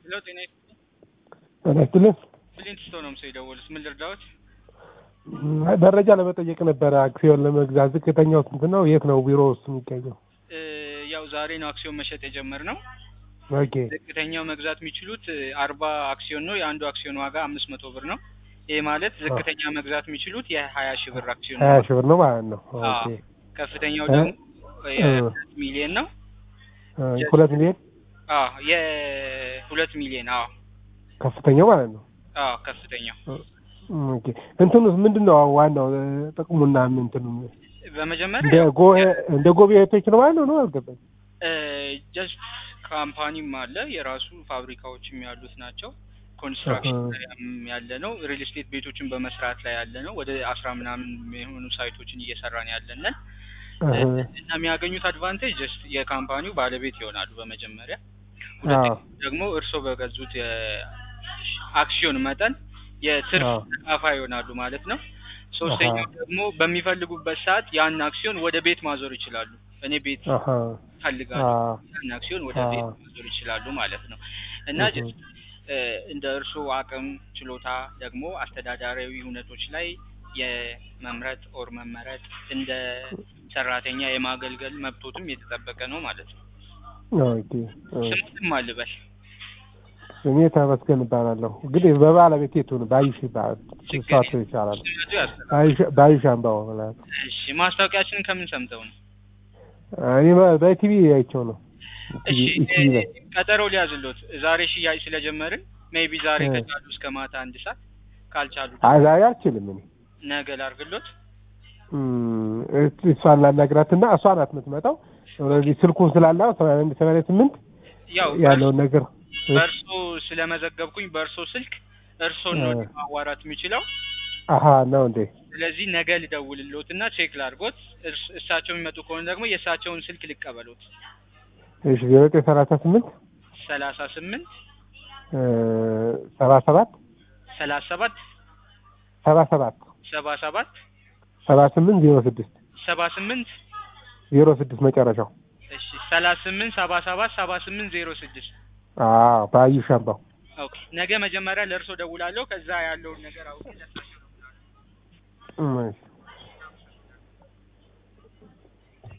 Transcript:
ሄሎ ጤና ይስጥልኝ። ጤና ይስጥልኝ። ብሊንት ስቶ ነው ምሰው የደወሉት። ምን ልርዳዎት? መረጃ ለመጠየቅ ነበረ። አክሲዮን ለመግዛት ዝቅተኛው ስንት ነው? የት ነው ቢሮ ውስጥ የሚገኘው? እ ያው ዛሬ ነው አክሲዮን መሸጥ የጀመርነው። ኦኬ ዝቅተኛው መግዛት የሚችሉት አርባ አክሲዮን ነው። የአንዱ አክሲዮን ዋጋ አምስት መቶ ብር ነው። ይህ ማለት ዝቅተኛ መግዛት የሚችሉት የሀያ ሺህ ብር አክሲዮን ሀያ ነው። ሺህ ብር ነው ማለት ነው። ኦኬ አዎ። ከፍተኛው እ? ደግሞ እ። የሁለት ሚሊዮን ነው። እ፣ ሁለት ሚሊዮን አዎ የሁለት ሚሊዮን አዎ ከፍተኛው ማለት ነው። አዎ ከፍተኛው ኦኬ እንትኑ ምንድን ነው ዋናው እ፣ ጥቅሙና እንትኑ በመጀመሪያ እንደ ያው ጎ እንደ ጎብኝቶች ነው ማለት ነው ነው አልገባኝ። ጀስት ካምፓኒም አለ የራሱ ፋብሪካዎችም ያሉት ናቸው። ኮንስትራክሽን አሃ። ላይም ያለ ነው። ሪል ስቴት ቤቶችን በመስራት ላይ ያለ ነው። ወደ አስራ ምናምን የሆኑ ሳይቶችን እየሰራን ያለንን እህ፣ እና የሚያገኙት አድቫንቴጅ ጀስት የካምፓኒው ባለቤት ይሆናሉ በመጀመሪያ። አዎ ሁለተኛ ደግሞ እርስዎ በገዙት የአክሲዮን መጠን የትርፍ አዎ። ተካፋይ ይሆናሉ ማለት ነው። ሶስተኛው ደግሞ በሚፈልጉበት ሰዓት ያን አክሲዮን ወደ ቤት ማዞር ይችላሉ። እኔ ቤት አሃ ፈልጋለሁ አዎ ያን አክሲዮን ወደ ቤት አዎ። ማዞር ይችላሉ ማለት ነው እና እህ፣ ጀስት እ፣ እንደ እርስዎ አቅም ችሎታ ደግሞ አስተዳዳሪያዊ ሁነቶች ላይ የመምረጥ ኦር መመረጥ እንደ ሰራተኛ የማገልገል መብቶትም የተጠበቀ ነው ማለት ነው። ኦኬ ኦኬ። ስሙትም አልበል ስሜ ተመስገን እባላለሁ። ግን በባለቤት የቱ ነው? ባዩሽ ይባላል። ችግር እሷ የለም። ይቻላል። ስመቱ ያስተላል። ባዩሽ- ባዩሽ አምባው ማለት ነው። እሺ ማስታወቂያችንን ከምን ሰምተው ነው? እኔ በ- በቲቪ አይቼው ነው። እሺ ቲቪ ቲቪ ላይ እ፣ ቀጠሮ ሊያዝሎት ዛሬ ሽያጭ ስለጀመርን ሜቢ ዛሬ እ። ከቻሉ እስከ ማታ አንድ ሰዓት ካልቻሉ አይ ዛሬ አልችልም እኔ ነገ ላርግሎት። እም፣ እስ- እሷን ላናግራትና እሷ ናት የምትመጣው። ኦልሬዲ ስልኩን ስላላ ሰማንያ ስምንት ያው ያለውን ነገር በእርሶ ስለመዘገብኩኝ በእርሶ ስልክ እርሶን ነው እ። ማዋራት የሚችለው። አሀ ነው እንዴ? ስለዚህ ነገ ልደውልሎት እና ቼክ ላርጎት። እርስ- እሳቸው የሚመጡ ከሆነ ደግሞ የእሳቸውን ስልክ ልቀበሎት። እሺ ዜሮ ዘጠኝ ሰላሳ ስምንት ሰላሳ ስምንት ሰባ ሰባት ሰላሳ ሰባት ሰባ ሰባት ሰባ ሰባት ሰባ ስምንት ዜሮ ስድስት ሰባ ስምንት ዜሮ ስድስት መጨረሻው። እሺ ሰላሳ ስምንት ሰባ ሰባት ሰባ ስምንት ዜሮ ስድስት አዎ ባዩሽ አምባው። ኦኬ ነገ መጀመሪያ ለእርሶ ደውላለሁ። ከዛ ያለውን ነገር አውቄ ለእሳቸው እም፣ እሺ